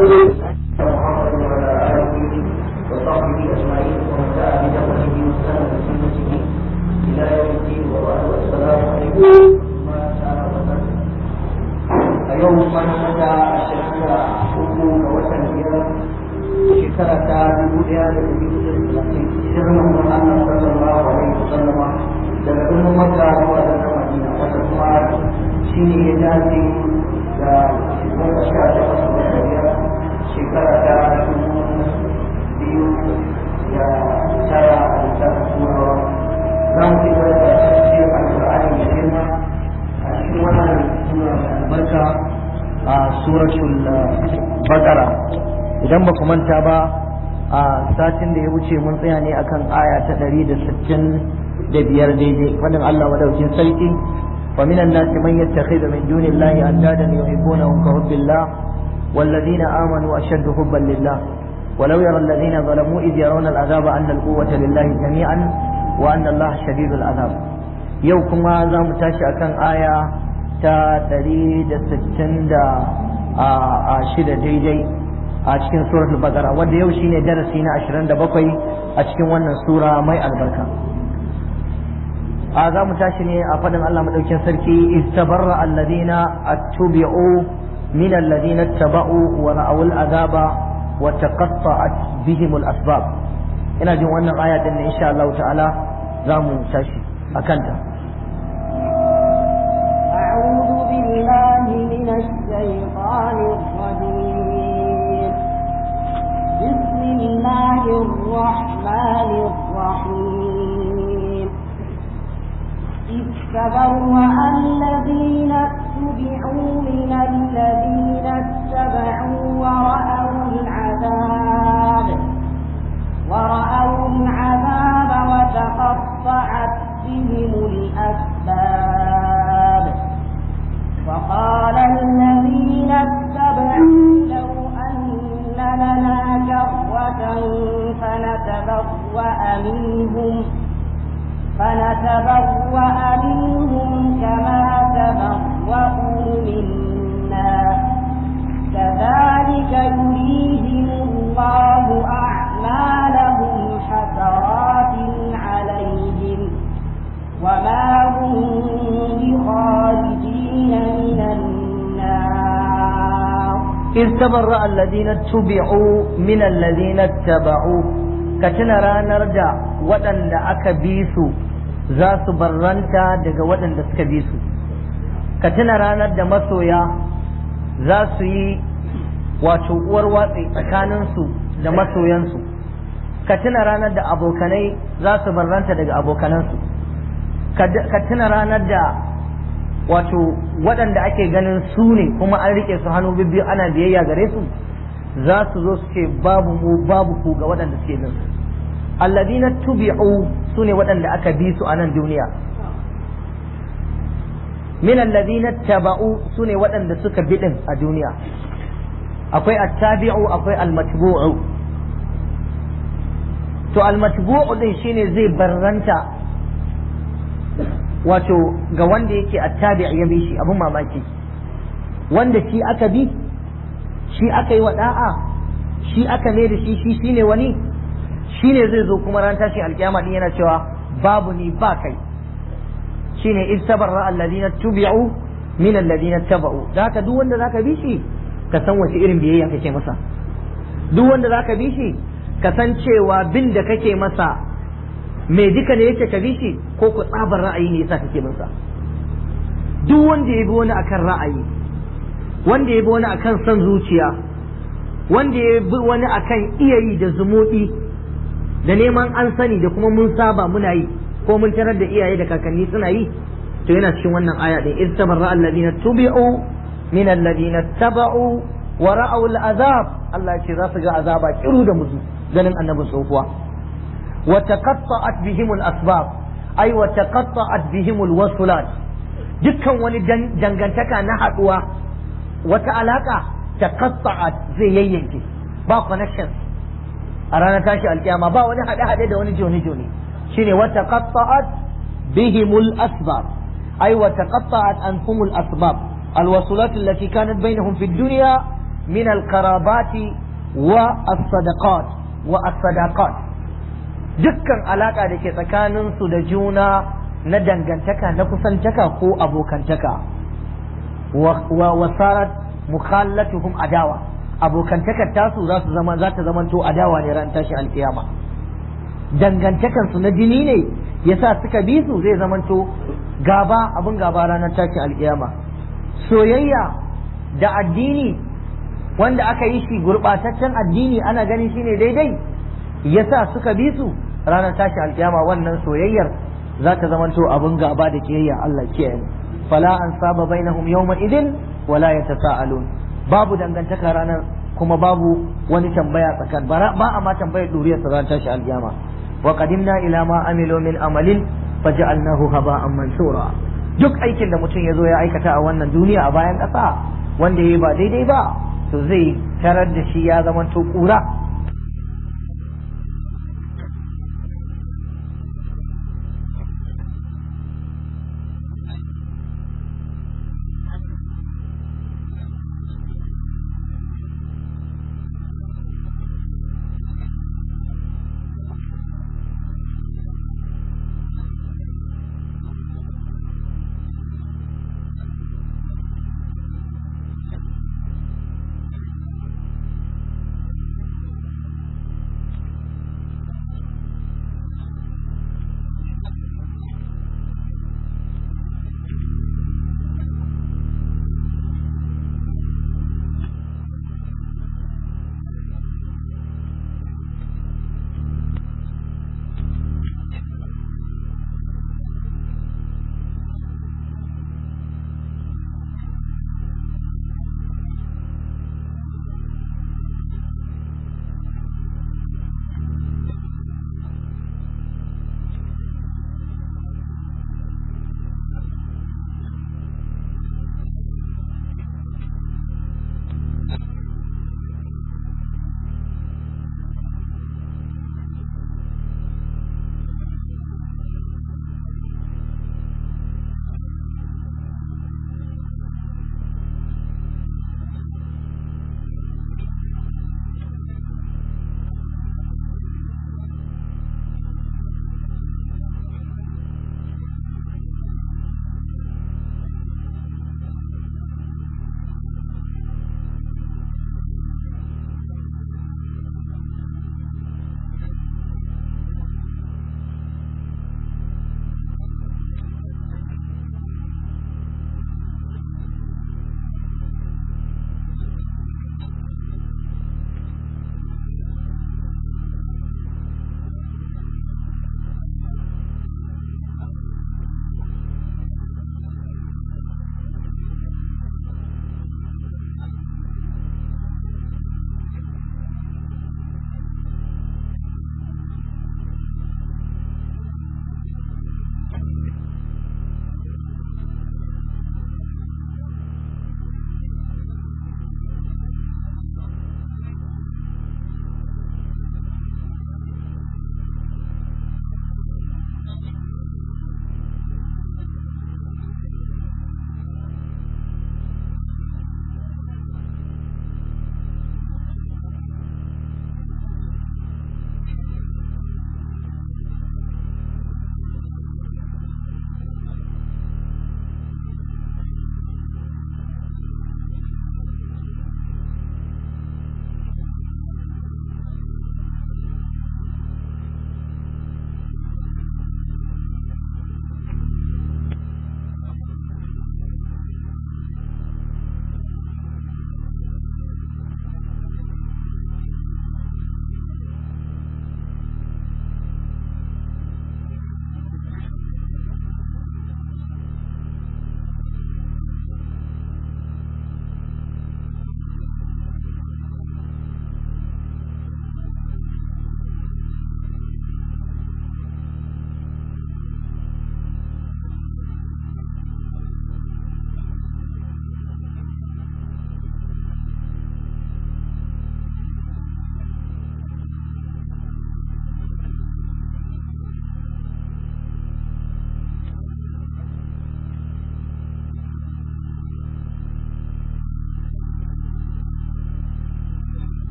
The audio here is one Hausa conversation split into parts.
محمد وعلى آله وصحبه أجمعين ومن دعا بدعوته واستنى بسنته إلى يوم الدين وبعد والسلام عليكم ورحمة الله وبركاته اليوم من مدى الشهر حكم وطن shekara ta dubu ɗaya da ɗari hudu da talatin shirin Muhammad Allah sallallahu alaihi wasallam daga birnin Makka zuwa da Madina wanda kuma shi ne ya dace da goma sha takwas da biyar shekara ta dubu biyu da tara a lissafin turawa za mu ci gaba da tafsir al-Qur'ani da girma a cikin wannan sura mai albarka a suratul Baqara idan ba ku manta ba a satin da ya wuce mun tsaya ne akan aya ta ɗari da sittin da biyar daidai fadin Allah madaukin sarki wa minan nasi man yattakhidhu min dunillahi andadan yuhibbunahum ka hubbillah والذين آمنوا أشد حبا لله ولو يرى الذين ظلموا إذ يرون العذاب أن القوة لله جميعا وأن الله شديد العذاب يوكما زام تاشي أكن آية تا تريد ستين دا شدة ديدي a cikin suratul baqara wanda yau shine darasi na 27 a cikin wannan sura mai albarka a za mu tashi ne a fadin Allah madaukin sarki istabarra alladhina attubi'u min alladhina taba'u wa ra'aw al'azaba wa taqatta'at bihim al-asbab ina jin wannan aya din ne insha Allah ta'ala za mu tashi akan ta أعوذ بالله من الشيطان الرجيم بسم الله الرحمن الرحيم إذ تبرأ الذين اتبعوا من الذين اتبعوا ورأوا العذاب ورأوا العذاب وتقطعت بهم الأسباب وقال الذين اتبعوا لو أن لنا كرة فنتبوأ منهم فنتبوأ منهم كما تبوأوا منا كذلك يريهم الله أعمالهم حسرات عليهم وما هم بخارجين من النار إذ تبرأ الذين اتبعوا من الذين اتبعوا كتنا ranar da waɗanda aka bi su za su barranta daga waɗanda suka bi su ka tuna ranar da masoya za su yi wato uwar watsi tsakaninsu da masoyansu ka tuna ranar da abokanai za su barranta daga abokanansu ka tuna ranar da wato waɗanda ake ganin su ne kuma an rike su hannu bibbiyu ana biyayya gare su za su zo su ce babu mu babu ku ga waɗanda suke bin su alladina tubi'u su ne waɗanda aka bi su a nan duniya min alladina taba'u su ne waɗanda suka bi din a duniya akwai attabi'u akwai almatbu'u to almatbu'u din shine zai barranta wato ga wanda yake attabi ya bi shi abin mamaki wanda shi aka bi shi aka yi wa da'a shi aka ne da shi shi shine wani shine zai zo kuma ran tashi alkiyama din yana cewa babu ni ba kai shine istabarra alladhina tubi'u min alladhina taba'u da haka duk wanda zaka bi shi ka san wace irin biyayya kake masa duk wanda zaka bi shi ka san cewa bin da kake masa me duka ne yake ka bi shi ko ku tsabar ra'ayi ne yasa kake bin sa duk wanda ya bi wani akan ra'ayi wanda ya bi wani akan son zuciya wanda ya bi wani akan iyayi da zumuɗi da neman an sani da kuma mun saba muna yi ko mun tarar da iyaye da kakanni suna yi to yana cikin wannan aya din istabarra alladhina tubi'u min alladhina taba'u wa ra'aw al'azab Allah ya ce za su ga azaba kiru da musu ganin annabi tsofuwa wa taqatta'at bihim al-asbab ay wa taqatta'at bihim al-wasulat dukkan wani dangantaka na haduwa wata alaka taqatta'at zai yayyanke ba connection a ranar tashi alkiyama ba wani hade-hade da wani joni-joni shine wa taqatta'at bihim al-asbab ay wa taqatta'at anhum al-asbab الوصلات التي كانت بينهم في الدنيا min al-qarabati wa as-sadaqat wa as-sadaqat dukkan alaka da ke tsakanin su da juna na dangantaka na kusantaka ko abokantaka wa wasarat mukhallatuhum adawa abokantakar tasu za su zama za ta zama to adawa ne ran tashin alkiyama dangantakan su na jini ne yasa suka bi su zai zama to gaba abin gaba ranar tashin alkiyama soyayya da addini wanda aka yi shi gurbataccen addini ana ganin shine daidai yasa suka bi su ranar tashin alkiyama wannan soyayyar za ta zama to abin gaba da kiyayya Allah kiyaye mu fala an saba bainahum yawma idin wala yatasaalun babu dangantaka ranar kuma babu wani tambaya tsakan ba a ma tambayar duriyar sa ran tashi aljama wa qadimna ila ma amilu min amalin faj'alnahu haba'an mansura duk aikin da mutum ya zo ya aikata a wannan duniya a bayan ƙasa wanda yayi ba daidai ba to zai tarar da shi ya zama to kura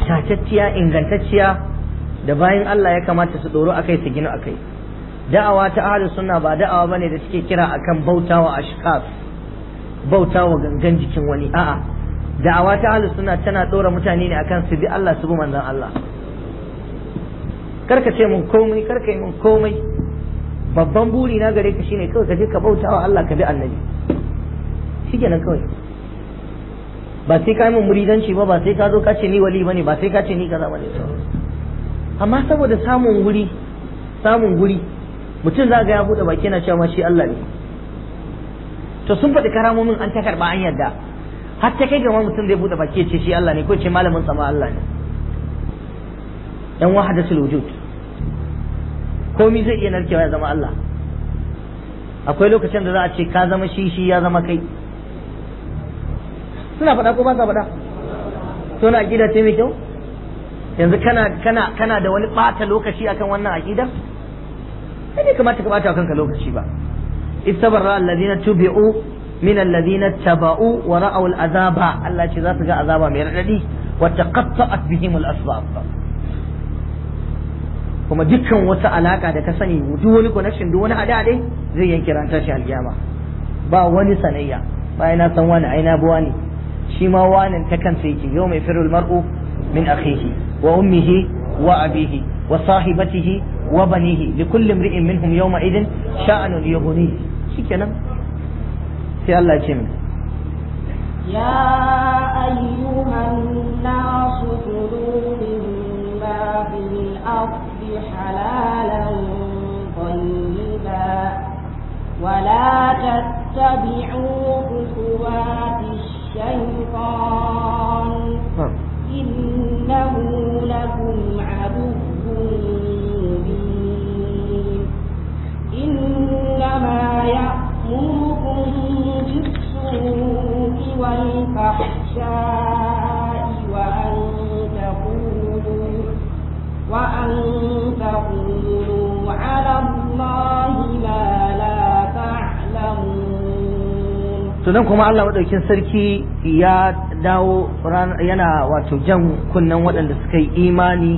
tatacciya ingantacciya da bayan Allah ya kamata su doro akai su gina akai da'awa ta ahlus sunna ba da'awa bane da suke kira akan bautawa ashkas bautawa gangan jikin wani a'a da'awa ta ahlus sunna tana dora mutane ne akan su bi Allah su bi manzon Allah karka ce mun komai karka yi mun komai babban buri na gare ka shine kawai ka je ka bautawa Allah ka bi annabi shikenan kawai ba sai ka yi mun muridanci ba ba sai ka zo ka ce ni wali bane ba sai ka ce ni kaza bane amma saboda samun wuri samun guri mutum za ga ya bude baki yana cewa shi Allah ne to sun faɗi karamomin an ta karɓa an yarda har ta kai gama mutum zai bude baki ya ce shi Allah ne ko ce malamin sama Allah ne yan wahadatul wujud komi zai iya narkewa ya zama Allah akwai lokacin da za a ce ka zama shi shi ya zama kai suna faɗa ko ba sa faɗa to na aqida ce mai kyau yanzu kana kana kana da wani ɓata lokaci akan wannan aqidar sai bai kamata ka ɓata kanka lokaci ba istabarra alladhina tubi'u min alladhina taba'u wa ra'aw al'azaba Allah ce za su ga azaba mai radadi wa taqatta'at bihim al-asbab kuma dukkan wata alaka da ka sani duk wani connection duk wani hade-hade zai yanke ran tashi alkiyama ba wani sanayya bayan na san wani aina buwa ne shi ma wanin ta kansa yake yau mai firul mar'u min akhihi wa ummihi wa abihi wa sahibatihi wa banihi li kulli imri'in minhum yawma idin sha'anun yughni shikenan sai Allah ya ce min يا أيها الناس كلوا مما في الأرض حلالا طيبا ولا تتبعوا خطوات الشيطان إنه لكم عدو مبين إنما يأمركم بالسوء والفحشاء وأن تقولوا وأن تقولوا على الله ما لا تعلمون tunan kuma Allah madaukin sarki ya dawo yana wato jan kunnen waɗanda suka yi imani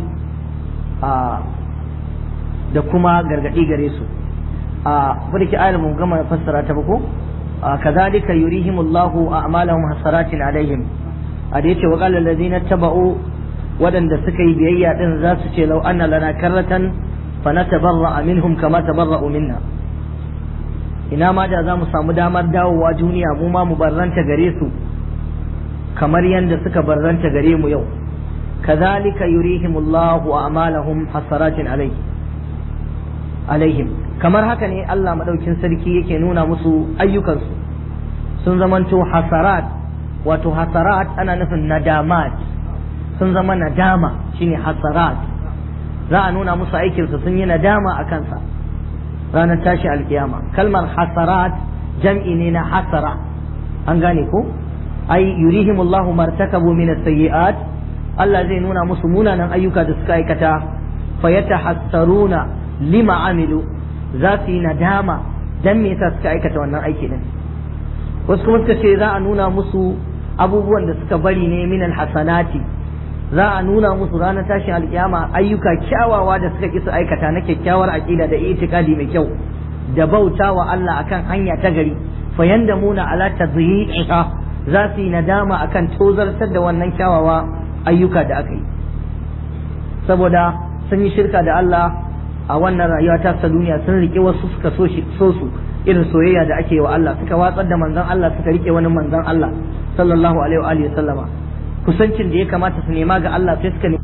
da kuma gargaɗi gare su a wadda ke ayar mun gama fassara ta bako kazalika yurihimullahu a'malahum hasaratin alaihim a da yace wa qala allazina taba'u waɗanda suka yi biyayya din za su ce lau anna lana karratan fa natabarra minhum kama tabarra'u minna ina ma da za mu samu damar dawowa duniya mu ma mu barranta gare su kamar yadda suka barranta gare mu yau kazalika yurihimullahu a'malahum hasaratin alai alaihim kamar haka ne Allah madaukin sarki yake nuna musu ayyukansu sun zamanto hasarat wato hasarat ana nufin nadamat sun zama nadama shine hasarat za a nuna musu aikinsu sun yi nadama a kansa ranar tashi alkiyama kalmar hasarat jam'i ne na hasara an gane ko ai yurihimullahu martakabu min as-sayyi'at Allah zai nuna musu munanan ayyuka da suka aikata fayatahassaruna lima amilu za su yi nadama dan me yasa suka aikata wannan aiki din wasu kuma suka ce za a nuna musu abubuwan da suka bari ne min hasanati za a nuna musu ranar tashin alkiyama ayyuka kyawawa da suka ki su aikata na kyakkyawar aqida da itikadi mai kyau da bauta wa Allah akan hanya ta gari fa yandamuna ala tadhi'iha za su yi nadama akan tozartar da wannan kyawawa ayyuka da aka yi saboda sun yi shirka da Allah a wannan rayuwa ta ta duniya sun rike wasu suka so su irin soyayya da ake wa Allah suka watsar da manzon Allah suka rike wani manzon Allah sallallahu alaihi wa alihi sallama kusancin da ya kamata su nema ga Allah sai suka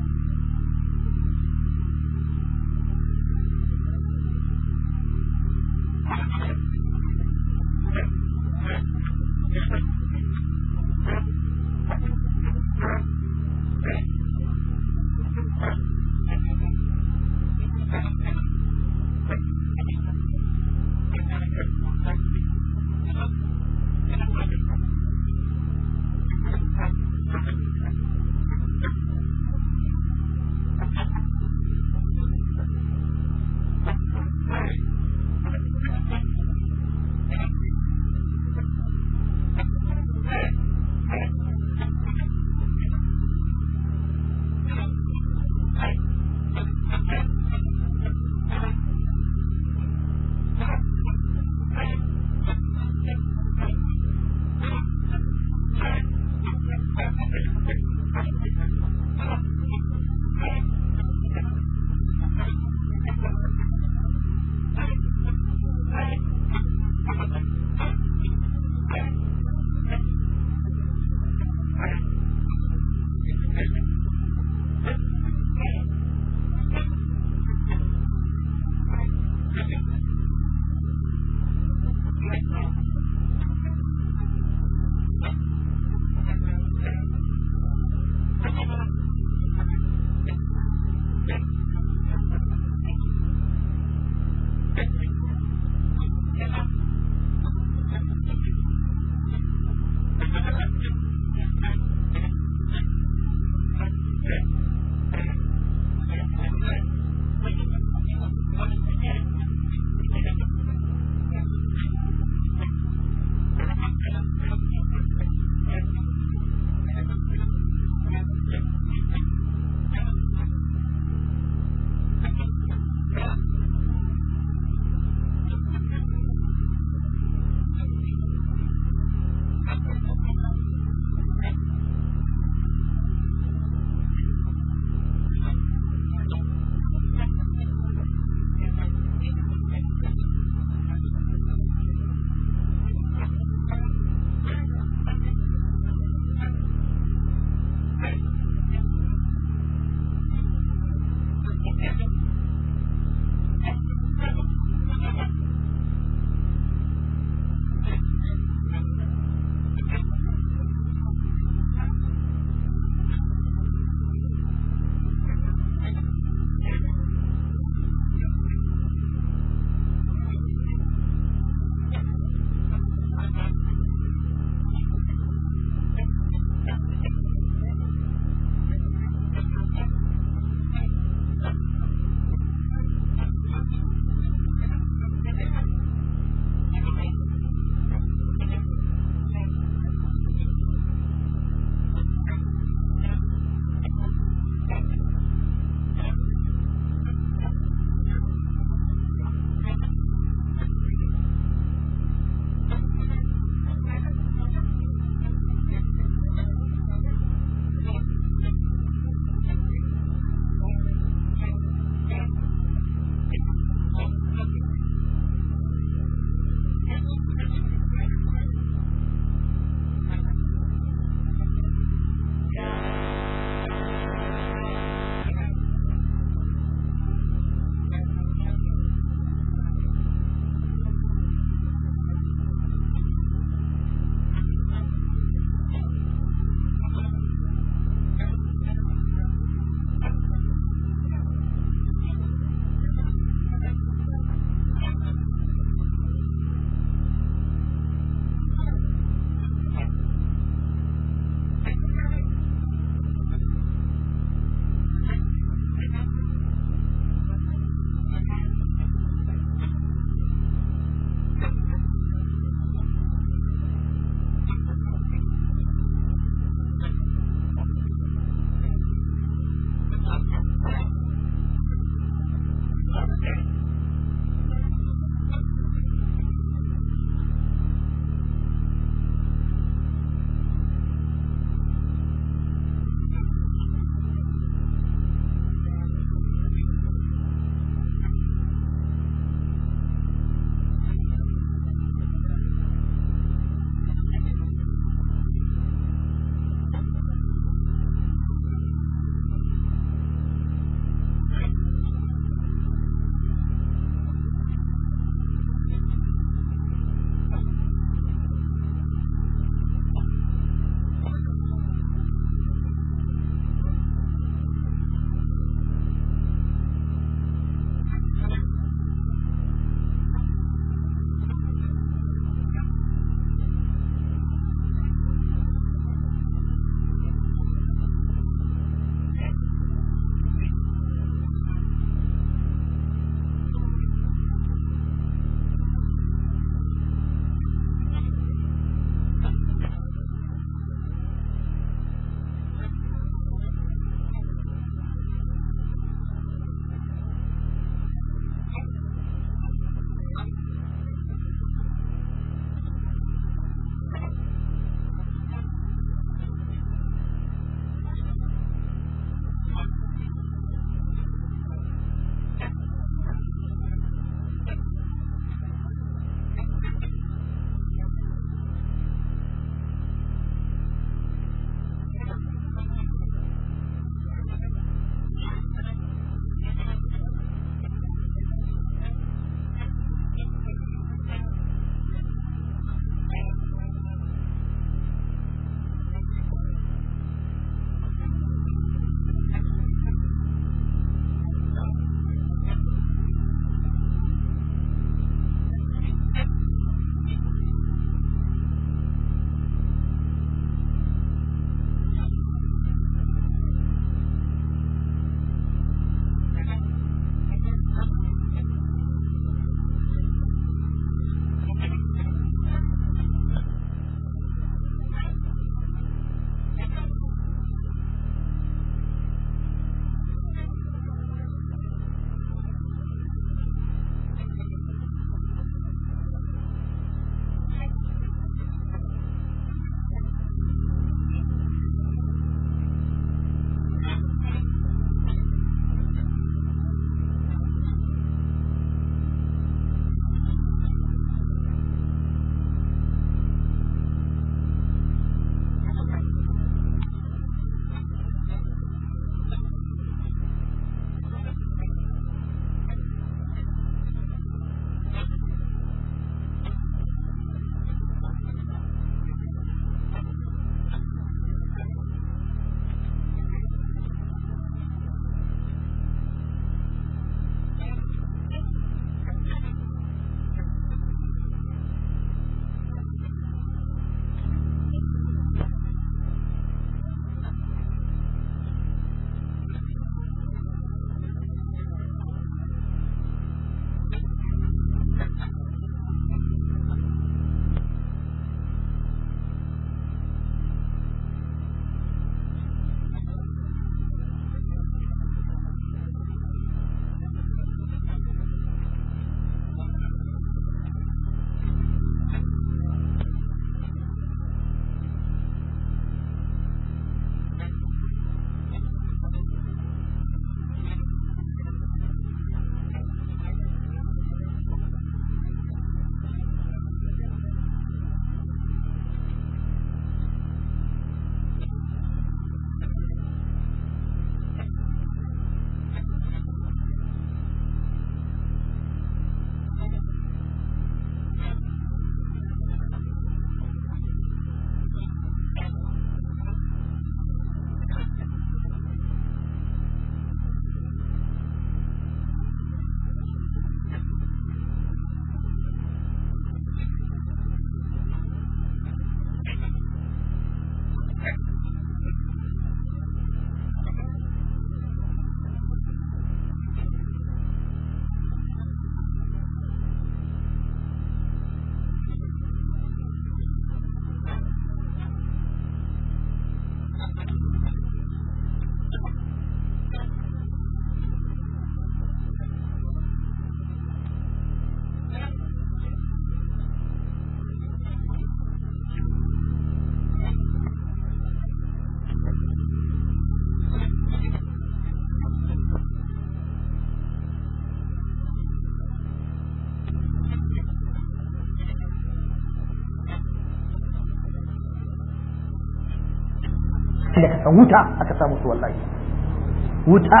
da ka san wuta aka samu su wallahi wuta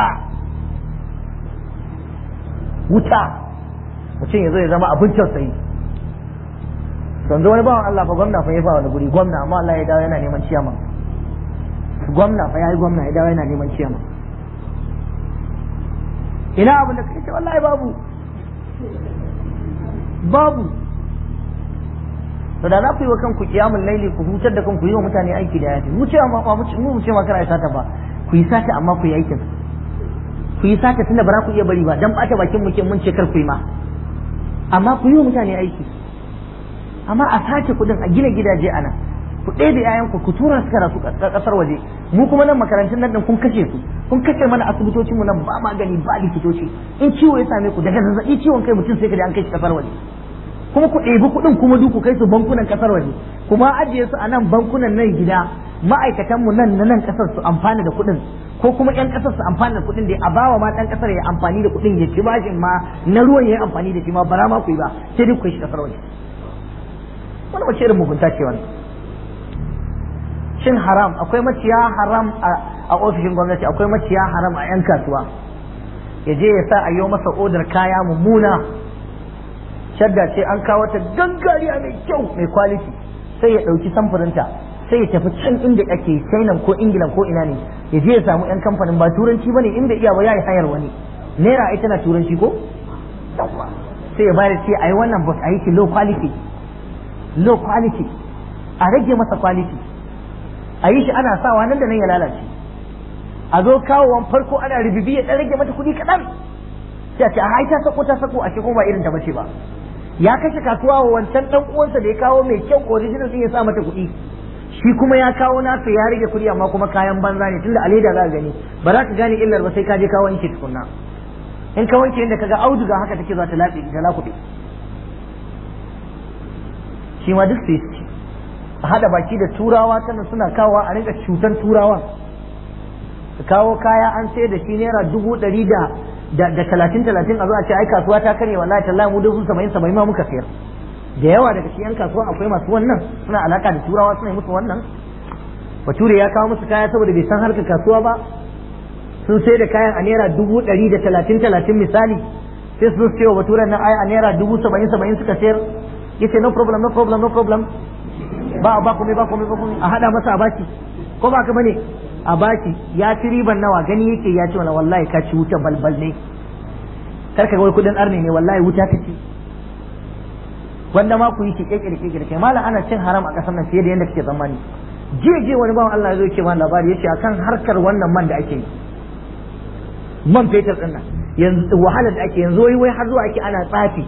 wuta mutum ya zo ya zama abin tausayi yanzu wani bawan Allah fa gwamna fa ya fa wani guri gwamna amma Allah ya dawo yana neman ciyaman gwamna fa ya yi gwamna ya dawo yana neman ciyaman ina abin da kake wallahi babu babu to da za ku yi wa kanku kiyamul laili ku hutar da kanku yi wa mutane aiki da yafi mu ce amma mu mu ce ma kana sata ba ku yi sata amma ku yi aikin ku yi sata tunda ba za ku iya bari ba dan bata bakin muke mun ce kar ku yi ma amma ku yi wa mutane aiki amma a sace kudin a gina gidaje ana ku ɗebe yayanku ku tura su karatu ƙasar waje mu kuma nan makarantun nan kun kashe su kun kashe mana asibitocin mu nan ba magani ba likitoci in ciwo ya same ku daga zazzabi ciwon kai mutum sai ka an kai shi ƙasar waje kuma ku ɗebi kuɗin kuma duk ku kai su bankunan ƙasar waje kuma ajiye su a nan bankunan nan gida ma'aikatan mu nan na nan ƙasar su amfana da kuɗin ko kuma ƴan ƙasar su amfana da kuɗin da a bawa ma ɗan ƙasar ya amfani da kuɗin ya ci bashin ma na ruwan ya yi amfani da shi ma bara ma ku yi ba sai dai ku kai shi ƙasar waje wani wace irin mugunta ce wani shin haram akwai maciya haram a ofishin gwamnati akwai maciya haram a 'yan kasuwa ya je ya sa a yi masa odar kaya mummuna shadda ce an kawo ta gangariya mai kyau mai kwaliti sai ya ɗauki samfurinta sai ya tafi can inda ake china ko ingila ko ina ne ya je ya samu 'yan kamfanin ba turanci ba ne inda iya ba ya yi hayar wani naira ai tana turanci ko sai ya bayar ce a yi wannan bus a yi shi low quality low quality a rage masa quality a yi shi ana sawa nan da nan ya lalace a zo kawowan farko ana ribibi ya rage mata kuɗi kaɗan sai a ce a ta sako ta sako a ko ba irin ta bace ba ya kashe kasuwa wa wancan dan uwansa da ya kawo mai kyau original din ya sa mata kuɗi shi kuma ya kawo nasa ya rage kuɗi amma kuma kayan banza ne tunda a leda za ka gani ba za ka gane illar ba sai ka je ka wanke tukunna in ka wanke inda kaga auduga haka take za ta latse ta lakuɗe shi ma duk sai a haɗa baki da turawa tana suna kawowa a rinka cutar turawa su kawo kaya an sai da shi naira dubu ɗari da da talatin talatin a zo a ce ai kasuwa ta karye wallahi tallahi mu dubu saba'in saba'in ma muka sayar da yawa daga cikin kasuwa akwai masu wannan suna alaka da turawa suna yi musu wannan bature ya kawo musu kaya saboda bai san harkar kasuwa ba sun sai da kayan a naira dubu ɗari da talatin talatin misali sai su ce wa baturen nan ai a naira dubu saba'in saba'in suka sayar yace no problem no problem no problem ba ba komai ba komai ba komai a hada masa a baki ko ba ka bane a baki ya ci riban nawa gani yake ya ce wala wallahi ka ci wuta balbal ne kar ka ga wai kudin arne ne wallahi wuta ka ci wanda ma ku yi shi kekere kekere kai malam ana cin haram a kasar nan fiye da yadda kake tsammani je je wani bawan Allah ya zo yake ma labari yace akan harkar wannan man da ake yi man fetur din nan yanzu wahalar da ake yanzu wai wai har zuwa ake ana tsafi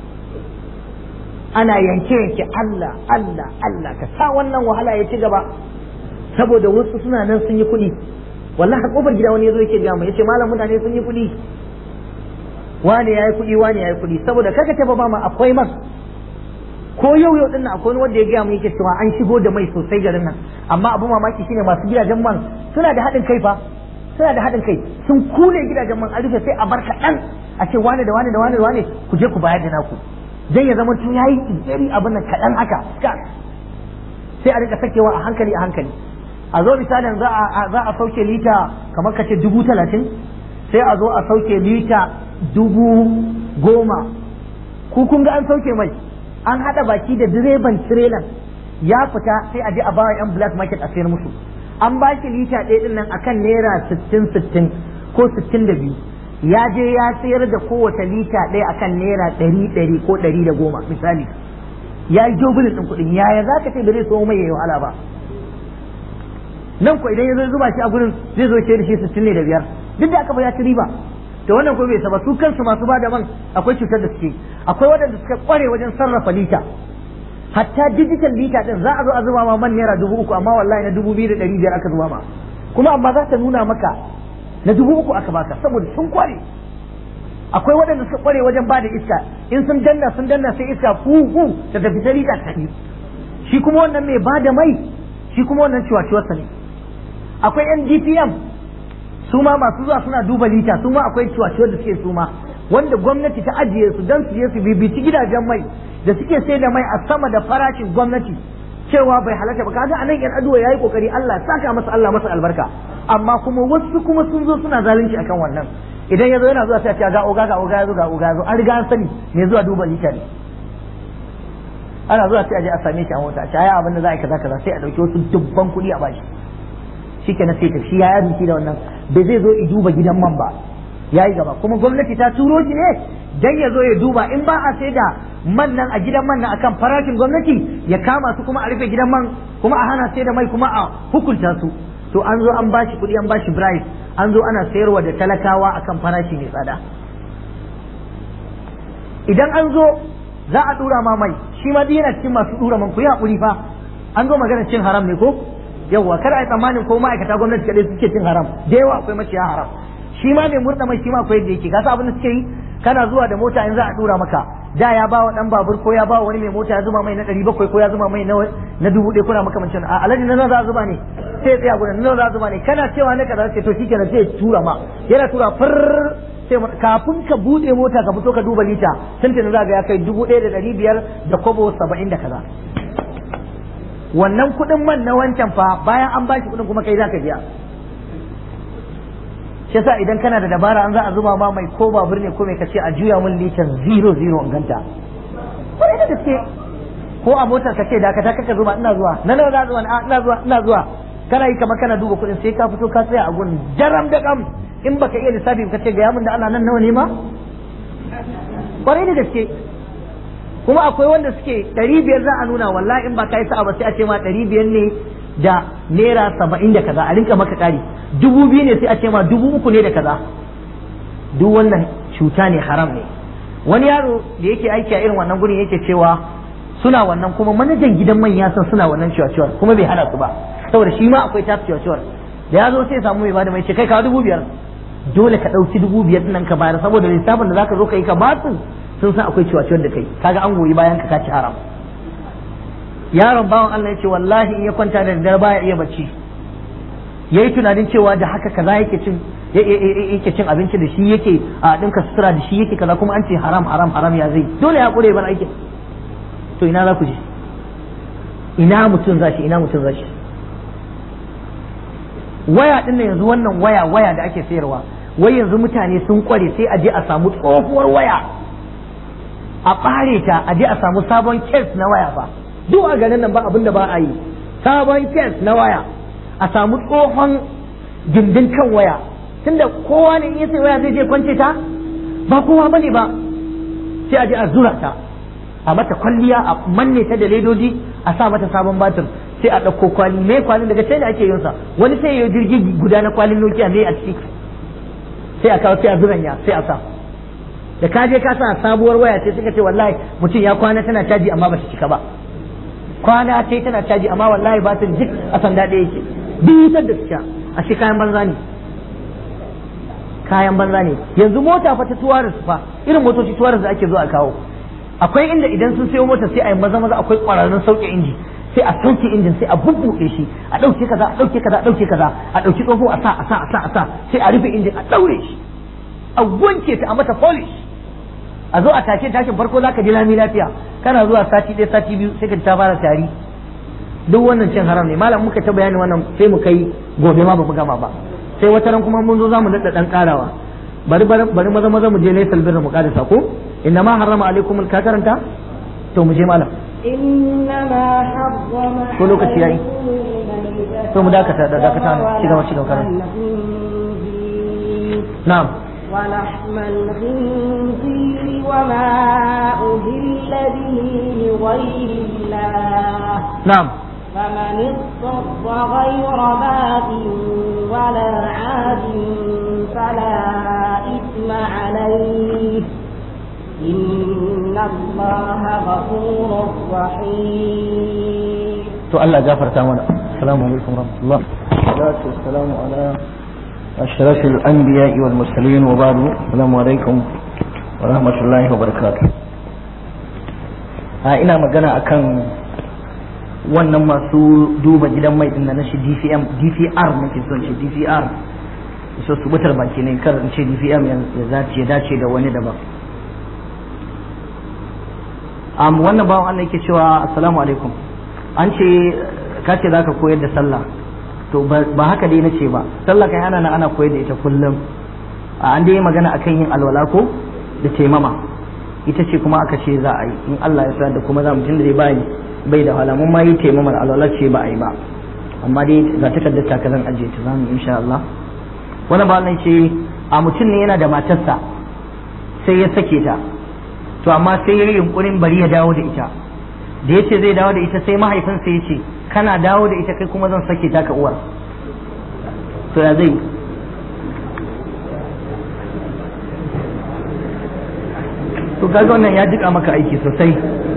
ana yanke yanke Allah Allah Allah ka sa wannan wahala ya ci gaba saboda wasu suna nan sun yi kuɗi wallahi har kofar gida wani yazo yake ga mu yace malam mutane sun yi kuɗi wani yayi kuɗi wani yayi kuɗi saboda kaka ta ba ma akwai man ko yau yau dinnan akwai wanda ya gaya mu yake cewa an shigo da mai sosai garin nan amma abu mamaki shine masu gidajen man suna da haɗin kai fa suna da haɗin kai sun kule gidajen man a rufe sai a bar kaɗan a ce wane da wane da wane da wane ku je ku bayar da naku dan ya zama tun yayi tsiri abin nan kaɗan haka sai a rika sakewa a hankali a hankali a zo misalin za a za a sauke lita kamar ka ce dubu talatin sai a zo a sauke lita dubu goma ku kun ga an sauke mai an haɗa baki da direban tirelan ya fita sai a je a bawa yan black market a sayar musu an ba shi lita ɗaya ɗin nan akan naira sittin sittin ko sittin da biyu ya je ya sayar da kowace lita ɗaya akan naira ɗari ɗari ko ɗari da goma misali ya yi jobulin ɗin kuɗin yaya za ka ce ba zai so mai yayi wahala ba nan ko idan ya zo zuba shi a gurin zai zo ce da shi sittin ne da biyar duk da aka ba ya ci riba to wannan ko bai saba su kansu masu bada man akwai cutar da suke akwai waɗanda suka kware wajen sarrafa lita hatta digital lita din za a zo a zuba ma man naira dubu uku amma wallahi na dubu biyu da ɗari biyar aka zuba ma kuma amma za ta nuna maka na dubu uku aka baka saboda sun kware akwai waɗanda suka kware wajen bada iska in sun danna sun danna sai iska fu fu ta tafi ta lita ta shi kuma wannan mai bada mai shi kuma wannan ciwaciwarsa ne akwai yan dpm su ma masu zuwa suna duba lita su ma akwai ciwaciwar da suke su ma wanda gwamnati ta ajiye su don su je su bibici gidajen mai da suke sai da mai a sama da farashin gwamnati cewa bai halatta ba kaga anan yan aduwa yayi kokari Allah saka masa Allah masa albarka amma kuma wasu kuma sun zo suna zalunci akan wannan idan ya zo yana zuwa sai a ce ga oga ga oga ya zo ga oga ya zo an riga an sani me zuwa duba lita ne ana zuwa sai a je a same shi a mota a ce ai abin da za a yi kaza kaza sai a dauki wasu dubban kuɗi a bashi shikenan sai ta shi ya yi da wannan bai zai zo i duba gidan man ba ya yi gaba kuma gwamnati ta turo shi ne dan ya zo ya duba in ba a sai da man nan a gidan man nan akan farashin gwamnati ya kama su kuma a rufe gidan man kuma a hana sai da mai kuma a hukunta su to an zo an bashi kuɗi an bashi bribe an zo ana sayarwa da talakawa akan farashi mai tsada idan an zo za a dura ma mai shi ma yana cikin masu dura man ku yi hakuri fa an zo magana cin haram ne ko yawwa kada a yi tsammanin ko ma'aikata gwamnati kadai suke cin haram da yawa akwai maciya haram shi ma mai murna mai shi ma akwai da yake gasa abin da suke yi kana zuwa da mota in za a dura maka da ya ba wa dan babur ko ya ba wani mai mota ya zuma mai na ɗari bakwai ko ya zuma mai na dubu ɗaya kuna makamancin a alaji na za a zuba ne sai ya tsaya gudan na za a zuba ne kana cewa ne kaza ce to shi kenan sai ya tura ma yana tura far sai kafin ka buɗe mota ka fito ka duba lita tuntun za ga ya kai dubu ɗaya da ɗari biyar da kobo saba'in da kaza wannan kuɗin man na wancan fa bayan an bashi kuɗin kuma kai za ka biya shi yasa idan kana da dabara an za a zuba ma mai ko babur ne ko mai kace a juya mun litan zero zero in ganta kwarai da gaske ko a motar ka ce da ka ta kaka zuba ina zuwa na nawa za zuwa ina zuwa ina zuwa kana yi kamar kana duba kuɗin sai ka fito ka tsaya a gun jaram da kam in baka iya lissafi ka ce ga yamin da Allah nan nawa ne ma kwarai da gaske kuma akwai wanda suke ɗari biyar za a nuna wallahi in ba ka yi sa'a ba sai a ce ma ɗari biyar ne da naira saba'in da kaza a rinka maka ƙari dubu biyu ne sai a ce ma dubu uku ne da kaza duk wannan cuta ne haram ne wani yaro da yake aiki a irin wannan gurin yake cewa suna wannan kuma manajan gidan man ya san suna wannan ciwaciwar kuma bai hana su ba saboda shi ma akwai tasu ciwaciwar da ya zo sai samu mai bada mai ce kai kawo dubu biyar dole ka ɗauki dubu biyar nan ka bayar saboda lissafin da zaka zo ka yi ka ba su sun san akwai ciwaciwar da kai kaga an goyi bayan ka kaci haram yaron bawan Allah ya ce wallahi in ya kwanta da daddare baya iya bacci yayi tunanin cewa da haka kaza yake cin yake cin abinci da shi yake a dinka sutura da shi yake kaza kuma an ce haram haram haram ya zai dole ya kure bar aikin to ina za ku je ina mutum zashi ina mutum zashi waya din nan yanzu wannan waya waya da ake sayarwa wai yanzu mutane sun kware sai a je a samu tsohuwar waya a ɓare ta a je a samu sabon kes na waya fa duk a garin nan ba abin da ba a yi sabon kes na waya a samu tsohon gindin kan waya tunda kowa ne in ya sai waya zai je kwance ta ba kowa bane ba sai a je a zura ta a mata kwalliya a manne ta da ledoji a sa mata sabon batir sai a ɗauko kwali me kwalin daga sai da ake yin sa wani sai ya jirgi guda na kwalin nokiya ne a ciki sai a kawo sai a zuranya sai a sa da ka je ka sa sabuwar waya ce suka ce wallahi mutum ya kwana tana caji amma ba ta cika ba kwana ce tana caji amma wallahi ba ta jik a sanda ɗaya yake bitar da suka a shi kayan banza ne kayan banza ne yanzu mota fa ta tuwaris fa irin motoci tuwaris da ake zuwa a kawo akwai inda idan sun sayo mota sai a yi maza maza akwai ƙwararrun sauke inji sai a sauke injin sai a bubbuɗe shi a ɗauke kaza a ɗauke kaza a ɗauke kaza a ɗauki tsoho a sa a sa a sa a sa sai a rufe injin a ɗaure shi a wanke ta a mata polish a zo a take tashin farko zaka ji lami lafiya kana zuwa sati ɗaya sati biyu sai ka ta fara tari duk wannan cin haram ne malam muka ta bayani wannan sai mu kai gobe ma ba mu gama ba sai wata ran kuma mun zo zamu daɗa ɗan ƙarawa bari bari maza maza mu je laysal birra mu ƙarisa ko inna ma harrama alaikum ka karanta to mu je malam إنما حرم ko lokaci yayi to mu dakata da dakata ci gaba ci gaba karanta na'am ولحم الخنزير وما أهل به لغير الله na'am فمن اضطر غير باغ ولا عاد فلا إثم عليه إن الله غفور رحيم to Allah gafarta mana assalamu alaikum warahmatullah salatu wassalamu ala ashrafil anbiya'i wal mursalin wa ba'du assalamu alaikum wa rahmatullahi wa barakatuh a ina magana akan wannan masu duba gidan mai din na shi DCM DCR nake son shi DCR so su butar baki ne kar in ce DCM ya zace ya dace da wani daban um, wannan bawan Allah yake cewa assalamu alaikum an ce ka ce zaka koyar da sallah to ba haka dai nace ba sallah kai ana ana koyar da ita kullum an dai magana akan yin alwala ko da taimama ita ce kuma aka ce za a yi in Allah ya sa da kuma za mu tunda dai bai bai da wahala mun ma yi taimamar alwala ce ba a yi ba amma dai ga takardar ta zan ajiye ta zamu insha Allah wani ba nan ce a mutum ne yana da matarsa sai ya sake ta to amma sai ya yi yunkurin bari ya dawo da ita da yace zai dawo da ita sai mahaifinsa ya ce kana dawo da ita kai kuma zan sake ta ka uwar to ya zai to kaga wannan ya jika maka aiki sosai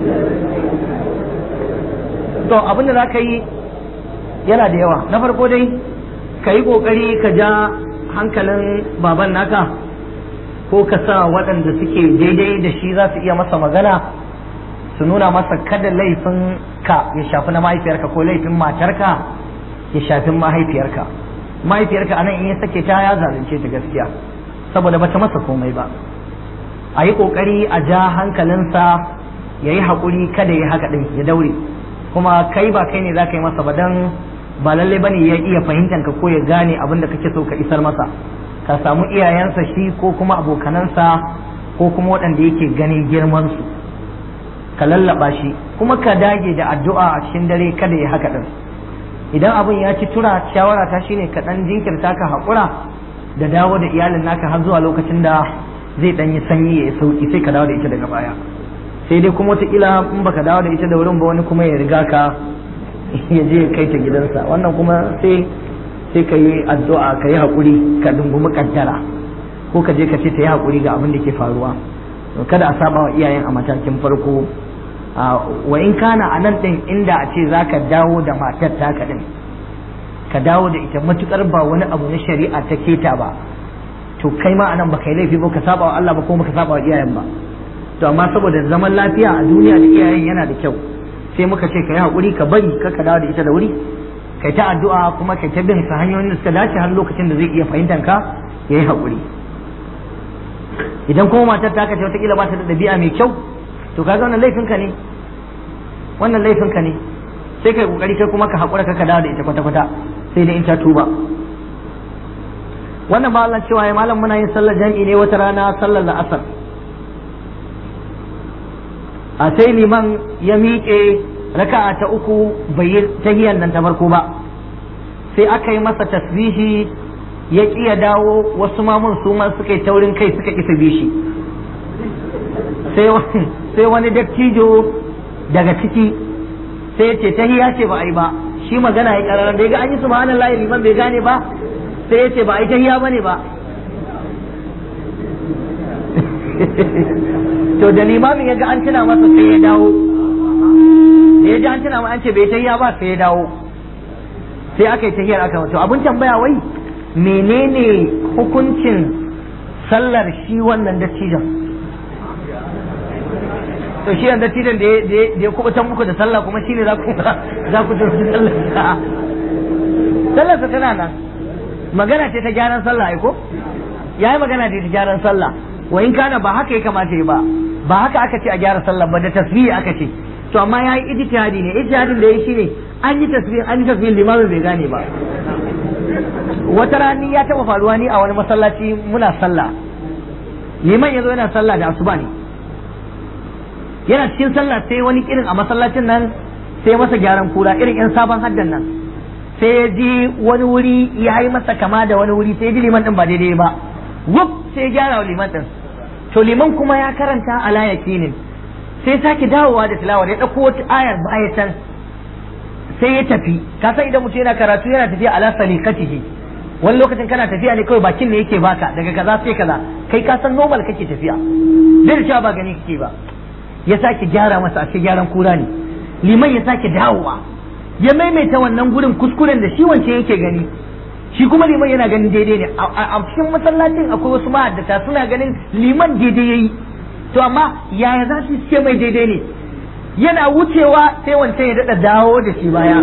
to abin da za ka yi yana da yawa na farko dai ka yi ƙoƙari ka ja hankalin baban naka ko ka sa waɗanda suke daidai da shi za su iya masa magana su nuna masa kada laifin ka ya shafi na mahaifiyarka ko laifin matarka ya shafi mahaifiyarka mahaifiyarka anan in ya sake ta ya zalunce ta gaskiya saboda bata masa komai ba a yi ƙoƙari a ja hankalinsa ya yi haƙuri kada ya haka ɗin ya daure kuma kai ba kai ne za ka yi masa ba don ba lallai ba ne ya iya fahimtar ka ko ya gane abin da kake so ka isar masa ka samu iyayensa shi ko kuma abokanansa ko kuma waɗanda yake ganin girmansu ka lallaba shi kuma ka dage da addu'a a cikin dare kada ya haka ɗin idan abin ya ci tura shawara ta shine ka ɗan jinkirta ka haƙura da dawo da iyalin naka har zuwa lokacin da zai ɗan yi sanyi ya sauki sai ka dawo da ita daga baya sai dai kuma wataƙila in baka dawo da ita da wurin ba wani kuma ya riga ka ya je kai ta gidansa wannan kuma sai sai ka yi addu'a ka yi haƙuri ka dungumi kaddara ko ka je ka ce ta yi haƙuri ga abin da ke faruwa kada a saba wa iyayen a matakin farko wa in kana a nan ɗin inda a ce za ka dawo da matar taka ɗin ka dawo da ita matukar ba wani abu na shari'a ta keta ba to kai ma anan baka yi laifi ba ka saba wa Allah ba ko baka saba wa iyayen ba to amma saboda zaman lafiya a duniya da iyayen yana da kyau sai muka ce ka yi haƙuri ka bari ka ka dawo da ita da wuri kai ta addu'a kuma kai ta bin sa hanyoyin da suka dace har lokacin da zai iya fahimtar ka ya yi haƙuri idan kuma matar ta kace wataƙila ba ta da ɗabi'a mai kyau to kaga wannan laifinka ne wannan laifinka ne sai kai kokari kai kuma ka haƙura ka ka dawo da ita kwata-kwata sai dai in ta tuba wannan ba Allah cewa ya malam muna yin sallar jami'i ne wata rana sallar la'asar a sai liman ya miƙe raka'a ta uku bai yi tahiyar nan ta farko ba sai aka yi masa tasbihi ya ƙi ya dawo wasu mamun su ma suka yi taurin kai suka ƙi bi shi sai wani dattijo daga ciki sai ya ce tahiya ce ba a yi ba shi magana ya ƙararar da ya ga an yi subhanallahi liman bai gane ba sai ya ce ba a yi tahiya ba ne ba to da limamin ya ga an tuna masa sai ya dawo da ya ji an tuna an ce bai tahiya ba sai ya dawo sai aka yi tahiyar aka to abin tambaya wai menene hukuncin sallar shi wannan dattijan to shi yan dattijan da ya kubutan muku da sallah kuma shine za ku za ku tafi sallar sallar tana nan magana ce ta gyaran sallah ai ko yayi magana ce ta gyaran sallah wa in kana ba haka ya kamata yi ba ba haka aka ce a gyara sallah ba da tasbihi aka ce to amma yayi ijtihadi ne ijtihadin da yayi shine an yi tasbih an yi tasbih limamin bai gane ba wata rani ya taba faruwa ni a wani masallaci muna sallah liman yazo yana sallah da asuba ne yana cikin sallah sai wani irin a masallacin nan sai masa gyaran kura irin yan sabon haddan nan sai ya ji wani wuri ya yi masa kama da wani wuri sai ya ji liman din ba daidai ba wuf sai ya gyara wa liman din to liman kuma ya karanta ala yakinin sai sake dawowa da tilawar ya dauko wata ayar baya can sai ya tafi ka san idan mutum yana karatu yana tafiya ala salikatihi wani lokacin kana tafiya ne kawai bakin ne yake baka daga kaza sai kaza kai ka san normal kake tafiya zai cewa ba gani kake ba ya sake gyara masa ashe gyaran kura ne liman ya sake dawowa ya maimaita wannan gurin kuskuren da shi wancan yake gani shi kuma liman yana ganin daidai ne a cikin masallacin akwai wasu ma'addata suna ganin liman daidai yayi to amma yaya za su ce mai daidai ne yana wucewa sai wancan ya daɗa dawo da shi baya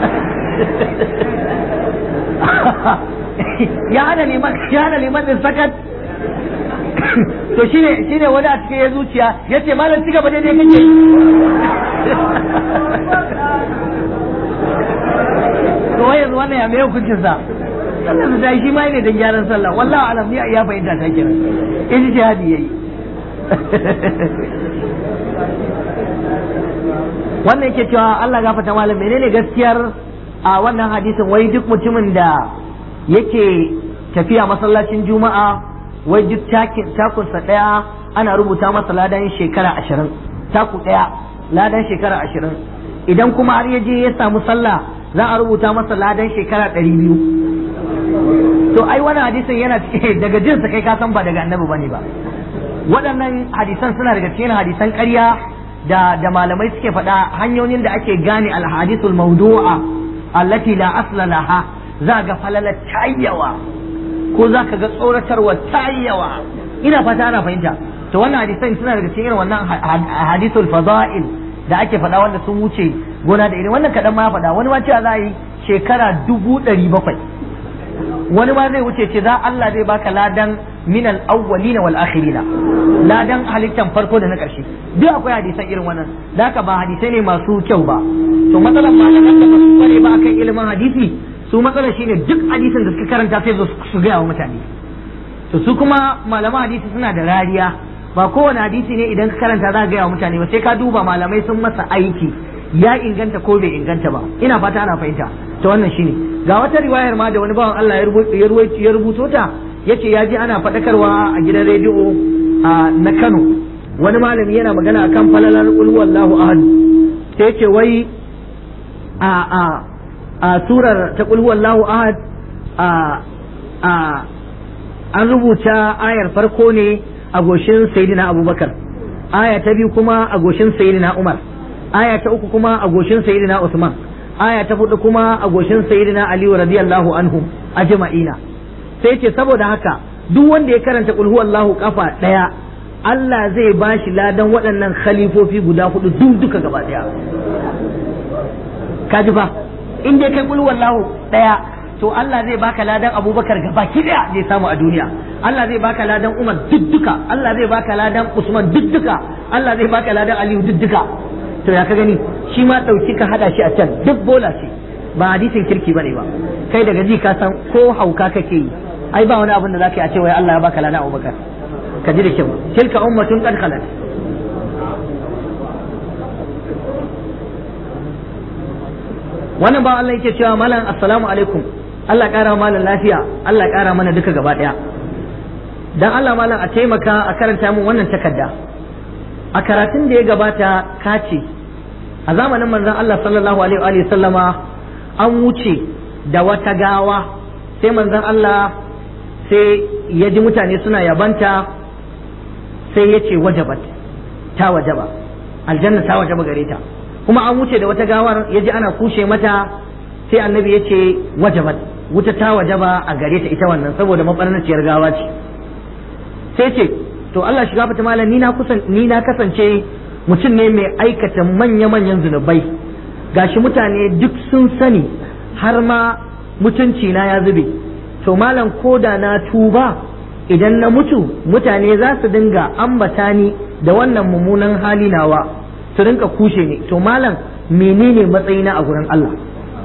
ya hana liman ya hana liman din sakat to shine shine wani a cikin ya zuciya ya ce malam ci gaba daidai kake to wai yanzu wannan ya mai hukuncin sa sallar da shi ma ne dan gyaran sallah wallahi alam ni ya fahimta ta kira in jihadi yayi wannan yake cewa Allah gafarta malam menene gaskiyar a wannan hadisin wai duk mutumin da yake tafiya masallacin juma'a wai duk takunsa daya ana rubuta masa ladan shekara ashirin taku daya ladan shekara ashirin idan kuma har ya je ya samu sallah za a rubuta masa ladan shekara ɗari biyu to ai wannan hadisin yana daga jinsa kai ka san ba daga annabi bane ba waɗannan hadisan suna daga cikin hadisan ƙarya da da malamai suke faɗa hanyoyin da ake gane alhadisul mawdu'a allati la asla laha za ga falala tayyawa ko za ka ga tsoratarwa tayyawa ina fata ana fahimta to wannan hadisan suna daga cikin wannan hadisul fada'il da ake faɗa wanda sun wuce gona da irin wannan kaɗan ma faɗa wani ma cewa za a yi shekara dubu ɗari bakwai wani ma zai wuce ce za Allah zai baka ladan min al-awwalina wal akhirina ladan halittan farko da na ƙarshe duk akwai hadisan irin wannan da haka ba hadisai ne masu kyau ba to matsalar malaman da ba su kware ba akan ilimin hadisi su matsalar shine duk hadisin da suka karanta sai su gaya wa mutane to su kuma malaman hadisi suna da rariya ba kowane hadisi ne idan ka karanta za ka gaya wa mutane ba sai ka duba malamai sun masa aiki ya inganta ko bai inganta ba ina fata ana fahimta to wannan shine ga wata riwayar ma da wani bawan Allah ya rubuto ta yace ya ji ana faɗakarwa a gidan rediyo na Kano wani malami yana magana akan falalar qul huwallahu ahad sai yace wai a a a surar ta qul huwallahu ahad a a an rubuta ayar farko ne a goshin sayyidina Abubakar aya ta biyu kuma a goshin sayyidina Umar aya ta uku kuma a goshin sayyidina Usman aya ta hudu kuma a goshin sayyidina Ali radiyallahu anhu ajma'ina sai ce saboda haka duk wanda ya karanta qul huwallahu kafa daya Allah zai bashi ladan waɗannan khalifofi guda hudu duk duka gaba daya kaji fa in dai kai qul huwallahu daya to Allah zai baka ladan Abubakar gaba ki daya zai samu a duniya Allah zai baka ladan Umar duk duka Allah zai baka ladan Usman duk duka Allah zai baka ladan Aliyu duk duka to ya ka gani shi ma ɗauki ka haɗa shi a can duk bola ce ba hadisin kirki bane ba kai daga ji ka san ko hauka kake yi ai ba wani abin da zaka yi a ce wai Allah ya baka lana Abubakar ka ji da kyau tilka ummatun qad khalat wannan ba Allah yake cewa malam assalamu alaikum Allah ƙara malam lafiya Allah ƙara mana duka gaba ɗaya dan Allah malam a taimaka a karanta min wannan takarda a karatun da ya gabata kace a zamanin manzon Allah sallallahu alaihi wa sallama an wuce da wata gawa sai manzon Allah sai ya ji mutane suna yabanta sai ya ce wajabat ta wajaba aljanna ta wajaba gare ta kuma an wuce da wata gawar ya ji ana kushe mata sai annabi ya ce wajabat wuta ta wajaba a gare ta ita wannan saboda mabarnaciyar gawa ce sai ce to Allah shiga fata malam ni na kusan ni na kasance mutum ne mai aikata manya-manyan zunubai gashi mutane duk sun sani har ma mutunci na ya zube to malam koda na tuba idan na mutu mutane za su dinga ambata ni da wannan mummunan hali nawa su rinka kushe ni to malam menene matsayina a gurin Allah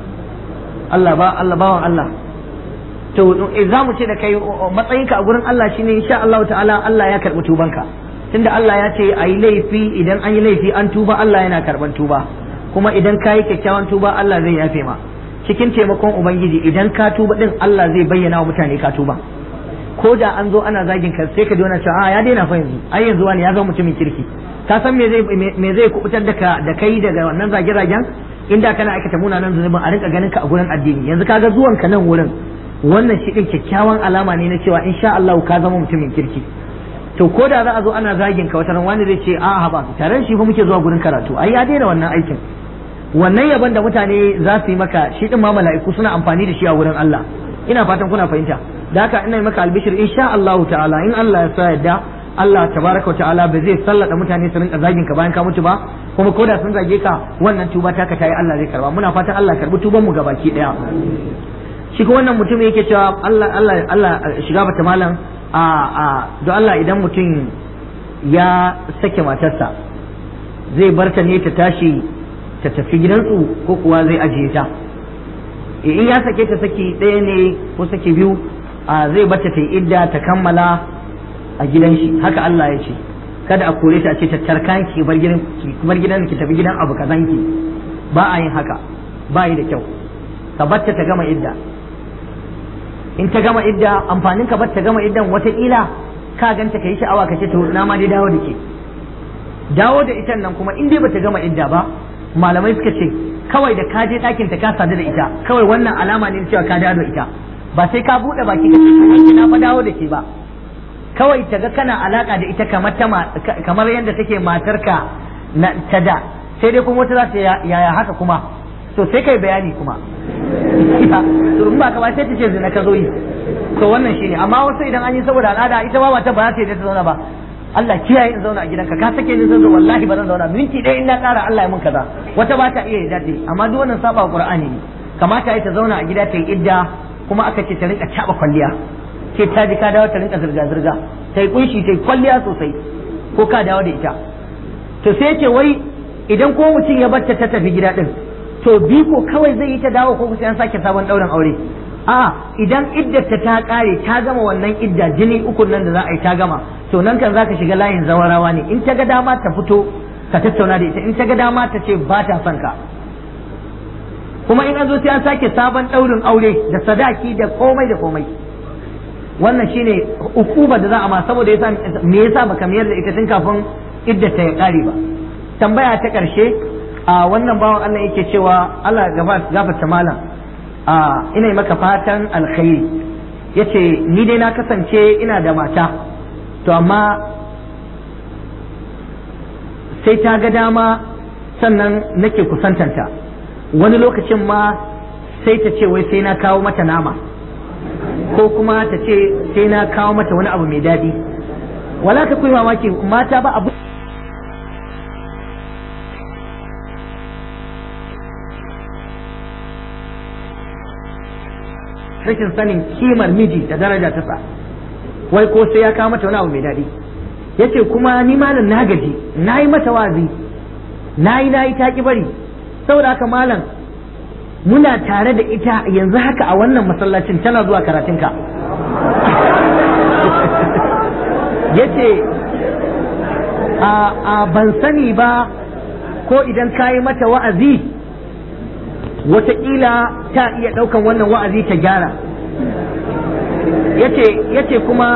Allah ba Allah bawan Allah to za mu ce da kai matsayinka a gurin Allah shine insha Allah ta'ala Allah ya karɓi tubanka tunda Allah ya ce a yi laifi idan an yi laifi an tuba Allah yana karɓan tuba kuma idan ka yi kyakkyawan tuba Allah zai yafe ma cikin taimakon ubangiji idan ka tuba din Allah zai bayyana wa mutane ka tuba ko da an zo ana zagin ka sai ka ji wani cewa ya daina fa yanzu ai yanzu wani ya zama mutumin kirki ka san me zai me zai kubutar da ka da kai daga wannan zage-zagen inda kana aikata munanan zunubin a rinka ganin ka a gurin addini yanzu kaga zuwan ka nan wurin wannan shi din kyakkyawan alama ne na cewa insha Allah ka zama mutumin kirki to ko da za a zo ana zagin ka wata wani zai ce a ba tare shi fa muke zuwa gurin karatu ai ya daina wannan aikin wannan yaban da mutane za su yi maka shi din ma mala'iku suna amfani da shi a wurin Allah ina fatan kuna fahimta da haka ina maka albishir insha Allah ta'ala in Allah ya sa yadda Allah tabaraka ta'ala ba zai sallada mutane su rinka zagin ka bayan ka mutu ba kuma ko da sun zage ka wannan tuba taka tayi Allah zai karba muna fatan Allah ya karbi tuban mu gabaki daya shi ko wannan mutum yake cewa Allah Allah Allah shiga bata malam a a don Allah idan mutum ya sake matarsa zai barta ne ta tashi ta tafi gidansu ko kuwa zai ajiye ta in ya sake ta saki ɗaya ne ko saki biyu a zai bata ta yi idda ta kammala a gidan shi haka Allah ya ce kada a kore ta a ce tattarkan ki bar gidan ki bar gidan ki tafi gidan abu kazan ki ba a yin haka ba yi da kyau ka batta ta gama idda in ta gama idda amfanin ka batta gama iddan wataƙila ka ganta ka yi sha'awa ka ce to na ma dai dawo da ke dawo da ita nan kuma in dai bata gama idda ba malamai suka ce kawai da ka je ɗakin ta ka sadu da ita kawai wannan alama ne cewa ka dawo da ita ba sai ka buɗe baki ka ce na fa dawo da ke ba kawai ta ga kana alaka da ita kamar ta kamar yadda take matarka na ta da sai dai kuma wata za ta yaya haka kuma to sai kai bayani kuma to in ba ka ba sai ta ce zina ka zo yi to wannan shine amma wasu idan an yi saboda al'ada ita ba ta ba za ta yi ta zauna ba Allah kiyaye in zauna a gidanka ka sake ni zan zo wallahi ba zan zauna minti ɗaya in na ƙara Allah ya mun kaza wata ba ta iya yadda amma duk wannan saba Qur'ani ne kamata ya ta zauna a gida ta yi idda kuma aka ce ta rinka caba kwalliya ce ta ji ka dawo ta rinka zirga zirga ta yi kunshi ta yi kwalliya sosai ko ka dawo da ita to sai ce wai idan ko mutum ya barta ta tafi gida din to biko kawai zai yi ta dawo ko sai an sake sabon ɗaurin aure a idan iddata ta kare ta gama wannan idda jini uku nan da za a yi ta gama to nan kan zaka shiga layin zawarawa ne in ta ga dama ta fito ka tattauna da ita in ta ga dama ta ce ba ta son ka kuma in an zo sai an sake sabon ɗaurin aure da sadaki da komai da komai wannan shine ukuba da za a ma saboda yasa me yasa baka mayar da ita tun kafin iddata ya kare ba tambaya ta karshe a wannan bawan Allah yake cewa Allah gafarta malam a ina maka fatan alkhairi yace ni dai na kasance ina da mata to amma sai ta ga dama sannan nake kusantanta wani lokacin ma sai ta ce wai sai na kawo mata nama ko kuma ta ce sai na kawo mata wani abu mai daɗi wala ka kuyi mamaki mata ba abu rashin sanin kimar miji da daraja ta sa wai ko sai ya kawo mata wani abu mai daɗi yace kuma ni malam na gaji na yi mata wazi na yi na yi ta ki bari saboda haka malam muna tare da ita yanzu haka a wannan masallacin tana zuwa karatunka yace a a ban sani ba ko idan ka yi mata wa'azi wataƙila ta iya ɗaukan wannan wa'azi ta gyara yace yace kuma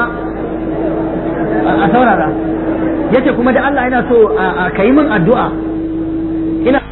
a saurara yace kuma da Allah yana so a yi min addu'a ina